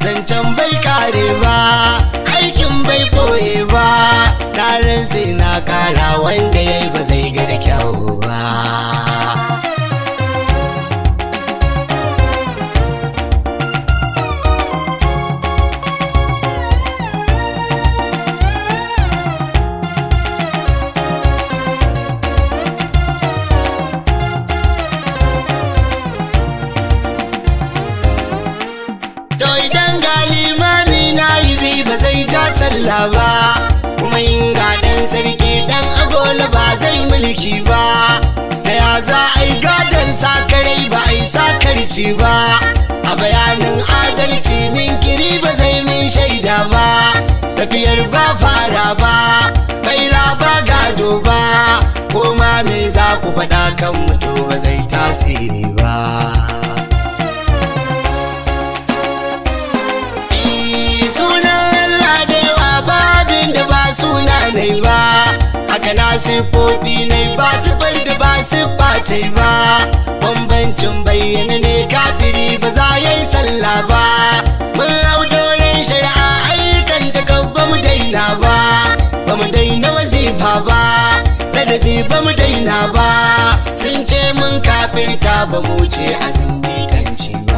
zancen bai kare ba aikin bai ɓoye ba tarin sai na kara wanda ya yi ba zai ga da kyau ba To idan ga limami na yi bi ba zai ja sallah ba, kuma in ga ɗan sarki ɗan agola ba zai mulki ba. Da ya za a yi gadon sakarai ba a yi sakarci ba, a bayanin adalci min kiri ba zai min shaida ba, tafiyar ba fara ba, bai ba gado ba, ko ma me za ku faɗa kan mutu ba zai tasiri ba. sunan Allah da yawa babin da ba suna ne ba haka na siffofi ne ba siffar da ba siffa ta ba bambancin bayyana ne kafiri ba za ya yi sallah ba mun hau doren shari'a ayyukan ta kan ba mu daina ba ba mu daina wazifa ba ladabi ba mu daina ba sun ce mun kafirta ba mu ce azumi kanci ba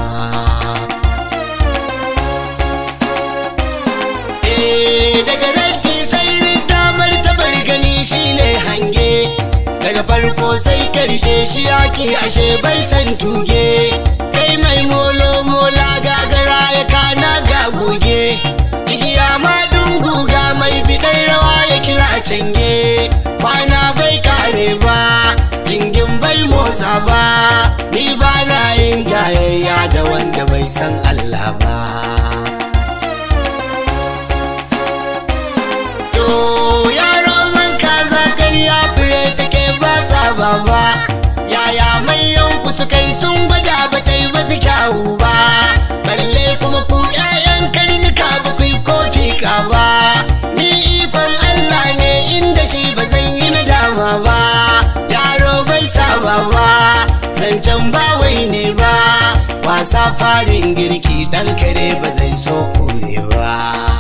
daga ranki sai damar tabar gani shine hange daga farko sai karshe shi yaki ashe bai san tuge kai mai molo mola gagara ya kana ga goge igiya ma guga mai bidar rawa ya kira cange kwana bai kare ba jingin bai motsa ba ni ba na yin jayayya da wanda bai san Allah ba baba yaya manyan ku suka yi sun gwada ba ta yi basu kyawu ba balle kuma ku ƴaƴan karnuka ba ku yi kofi ka ba ni ikon Allah ne inda shi ba zan yi nadama ba yaro bai saba ba zancen ba wai ne ba wasa farin girki dan kare ba zai so kure ba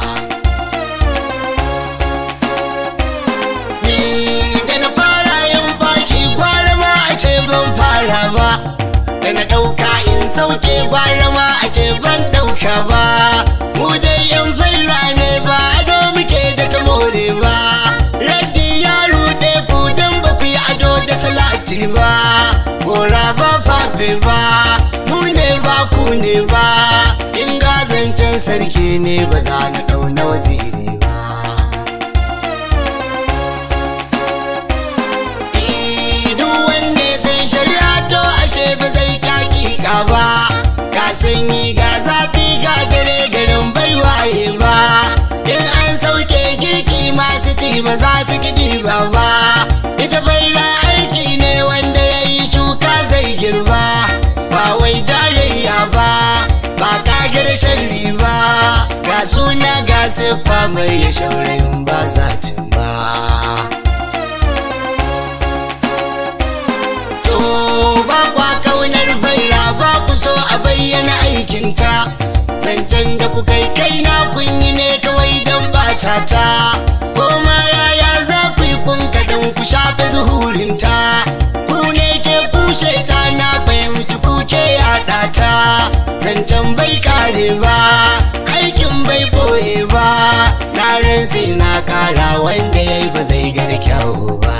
ban fara ba da na ɗauka in sauke gwara ma a ce ban ɗauka ba mu dai yan faira ne ba ado muke da ta more ba raddi ya ruɗe ku don ba ku yi ado da salati ba gora ba fafe ba mu ne ba ku ne ba in gazancen sarki ne ba za na ɗauna waziri ba ba zai kakika ba ga sanyi ga zafi ga gare garin bai waye ba in an sauke girki masu ci ba za su gidi ba ba ita baira aiki ne wanda ya yi shuka zai girba ba wai tarayya ba ba kagar sharri ba ga suna ga siffa mai ya shaurin ba za ba so a bayyana aikinta zancen da kuka yi kai na kunyi ne kawai don bata ta koma yaya za ku yi kun kaɗan ku shafe zuhurinta ku ne ke kushe ta na fahimci kuke yaɗa ta zancen bai kare ba aikin bai boye ba na sai na kara wanda ya yi ba zai ga da kyau ba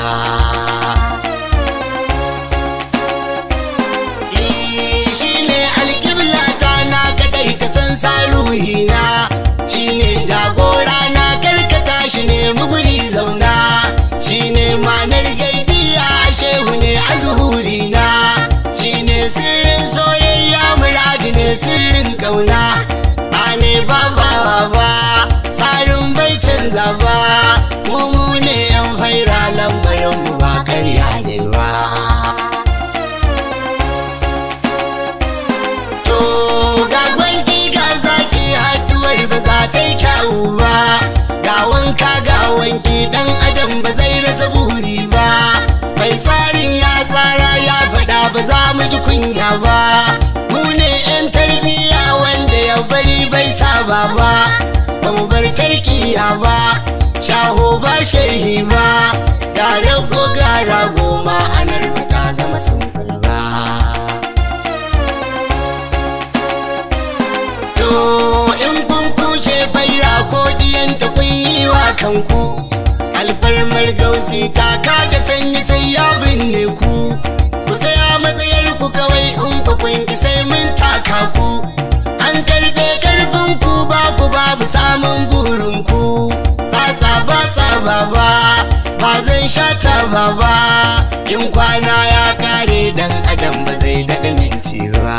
saruhina shine jagora na karkata shi ne muguri zauna shine manar gaibiya shehu ne a zuhurina shine sirrin soyayya muradi ne sirrin kauna ba ne ba ba ba tsarin bai canza ba mu ne yan faira lambarin mu ba karya ne ba ba za ta yi kyawu ba ga wanka ga wanki dan adam ba zai rasa buri ba mai tsarin ya tsara ya faɗa ba za mu ji kunya ba mu ne 'yan tarbiyya wanda ya bari bai sa baba ba mu bar tarkiya ba shaho ba shehi ba gara ko gara goma anar ba ta zama sun ba to in kun kushe faira ko diyanta kun yi wa kanku alfarmar gausi taka da sanyi sai ya binne ku ku tsaya matsayar ku kawai in ku kun ki sai mun taka ku an karbe karfin ku ba ku babu samun burin ku tsatsa ba tsaba ba ba zan shata ba ba in kwana ya kare dan adam ba zai daɗa minti ba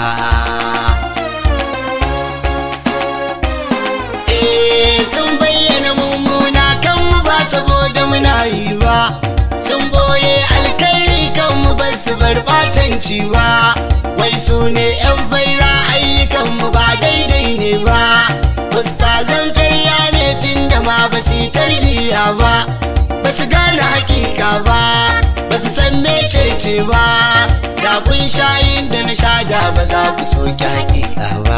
Eh, sun bayyana mummuna kan mu ba saboda muna yi ba sun boye alkhairi kan mu ba su bar batanci ba wai su ne yan faira ayyukan mu ba daidai ne ba ustazan karya ne tun da ma ba su yi tarbiyya ba ba su gane hakika ba ba su san mecece ba da kun shayin da na sha da ba za ku soki hakika ba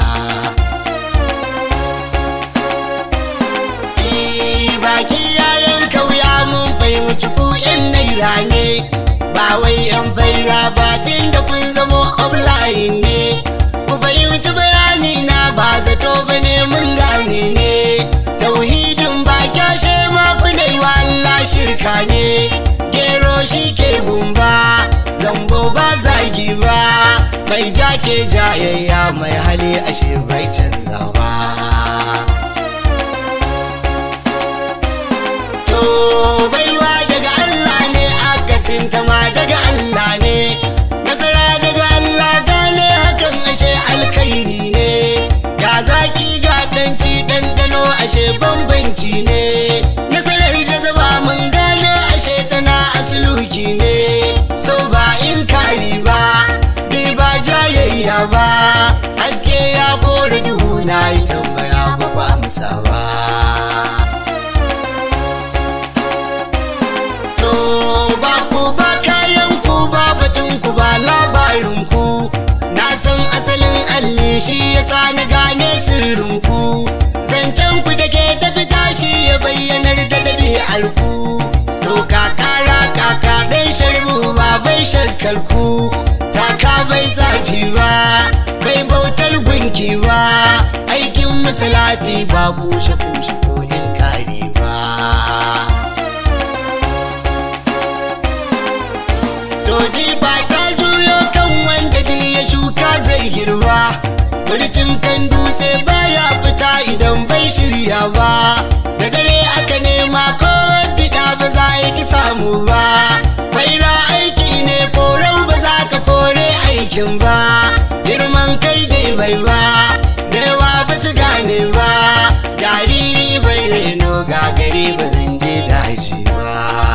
baki yayan kauya mun fahimci ku yan naira ne ba wai yan faira ba din da kun zamo offline ne ku fahimci bayani na ba zato ba ne mun gane ne tauhidin ba kyashe ma ku dai wa Allah shirka ne gero shi ke gumba zambo ba zagi ba mai jake jayayya mai hali ashe bai canza ba to baiwa daga Allah ne akasin ta ma daga Allah ne nasara daga Allah gane hakan ashe alkhairi ne ga zaki ga danci dandano ashe bambanci ne nasarar jazaba mun gane ashe tana asluki ne so ba in kari ba bai ba jayayya ba haske ya kore duhu na yi tambaya ba ba amsa ba To ba ku ba kayan ku ba batun ku ba labarin ku na san asalin alli shi yasa na gane sirrin ku zancen ku da ke ta fita shi ya bayyanar da ɗabi'ar ku to kakara kaka ɗan sharbu ba bai shakkar ku taka bai zafi ba bai bautar gunki ba aikin musulati ba bushe kushe ko in kare ba Doji ba ta juyo kan wanda ji ya shuka zai girba. Burcin kan dutse baya fita idan bai shirya ba. Da dare aka nema ko bida ba za a ki samu ba. Faira aiki ne korau ba za ka kore aikin ba. Girman kai dai bai ba. Da yawa ba su gane ba. Jariri bai reno gagare ba zan je daji ba.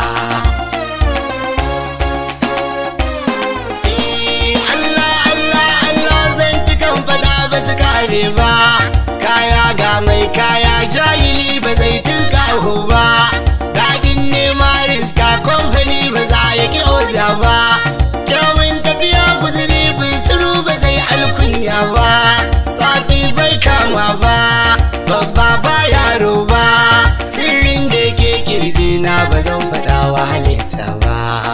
Allah Allah Allah zan tukan fada ba su kare ba kaya ga mai kaya jahili ba zai tunkaho ba daɗin nema riska kamfani ba za ya ki oda ba kyawun tafiya guzuri bin suru ba zai alkunya ba safi bai kama ba babba ba yaro ba sirrin da ke kirji na ba zan faɗa wa halitta ba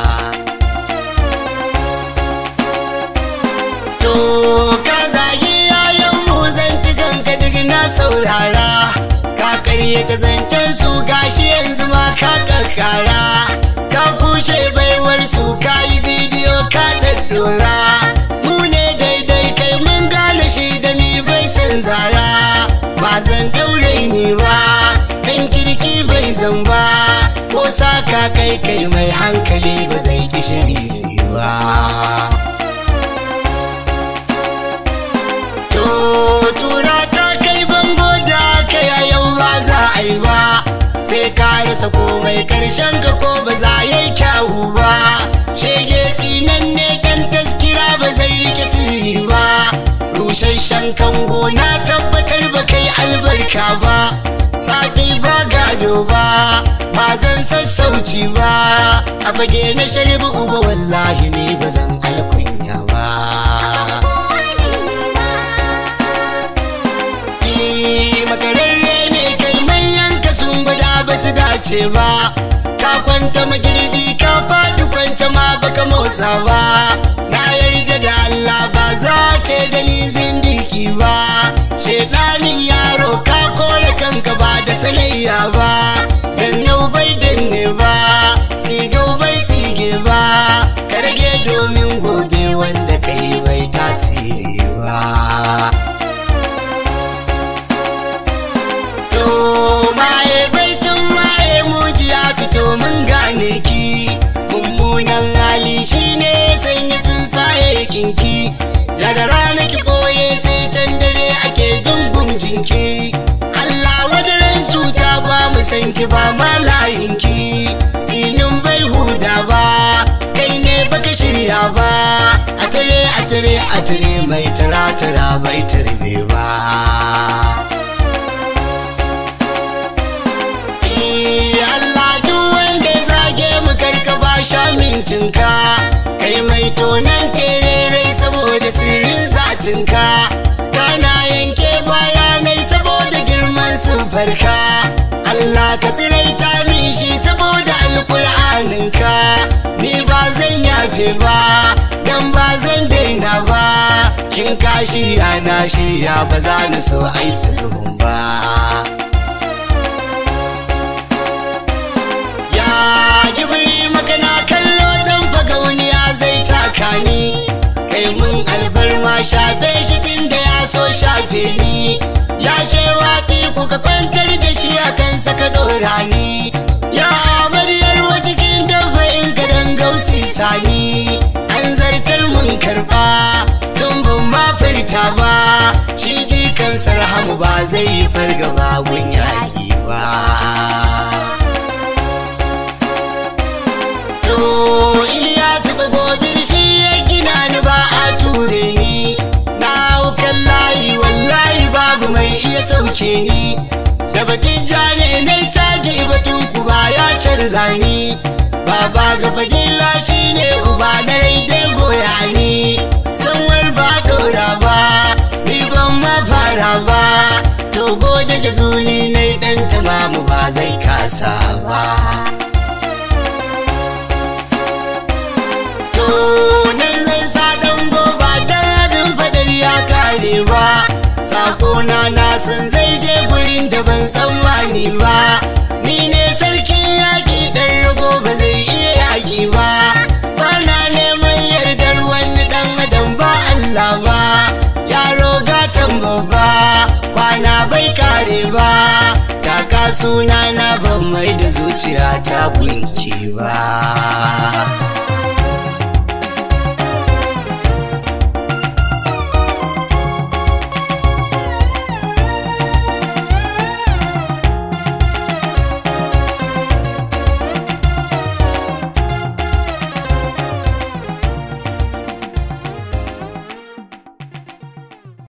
To ka zagi yayan mu zantukan ka duk na saurara ka karye ta zancen su gashi yanzu ma ka kakkara ka kushe baiwar su ka yi bidiyo ka daddora mu ne daidai kai mun gane shi da mi bai san zara ba zan daure ni ba kan kirki bai zan ba ko saka kai kai mai hankali ba zai kishi ba To tura ta kai bango da kai a yau ba za a yi ba sai ka rasa komai karshen ka ko ba za ya yi kyawu ba shege sinan ne kan taskira ba zai rike sirri ba rusasshen kango na tabbatar ba kai albarka ba safi ba gado ba ba zan sassauci ba a fage na sharibu uba wallahi ne ba zan alkunya ba makararre ne kai manyan ka sun gwada ba su dace ba ka kwanta magirbi ka faɗi kwance ma baka motsa ba na yarda da Allah ba za ce da ni zindiki ba shedanin yaro ka kore kanka ba da sanayya ba dan yau bai danne ba tsigau bai tsige ba ka rage domin gobe wanda kai bai tasiri ba to maye bai can maye muji ya fito mun gane ki mummunan hali shine sanya tsuntsaye kinki daga rana ki boye sai can dare ake dungun jinki Allah wadaran cuta ba mu san ki ba ma layinki sinin bai huda ba kai ne baka shirya ba a tare a tare a tare mai tara tara bai tarbe ba Allah duk wanda ya zage mu karka ba sha mincinka kai mai tonan tererai saboda sirrin zatinka kana yanke bayanai saboda girman farka. Allah ka tsiraita min shi saboda alkur'aninka ni ba zan yafe ba dan ba zan daina ba kin ka shirya na shirya ba za ni so ai sulhun ba ya gibiri makana kallo dan fagauniya zai taka ni kai mun alfarma shafe shi tun da ya so shafe ni ya shewa kuka kwantar da shi a kansa ka dora ni ya amaryar wa cikin dabba in ka dan gausi sani an zartar mun karba tun ban ma furta ba shi jikan sarhamu ba zai yi fargaba gun yaƙi ba to Iliyasu bagobir shi ya gina ni ba a ture ni na haukan layi wallahi babu mai iya sauke ni da batun jane na caji batun kuba ya canza ni baba ga fadila shi ne uba na dai goya ni sanwar ba dora ba ni ban ma fara ba to gode jazuli na dan tamamu ba zai kasa ba to nan zai sa dan goba dan abin fadar ya kare ba sakona na san zai je gurin da ban tsammani ba ni ne sarkin yaƙi ɗan rago ba zai iya yaƙi ba ba na neman yardar wani ɗan adam ba Allah ba yaro gatan babba kwana bai kare ba kaka suna na ban mai da zuciya ta gunki ba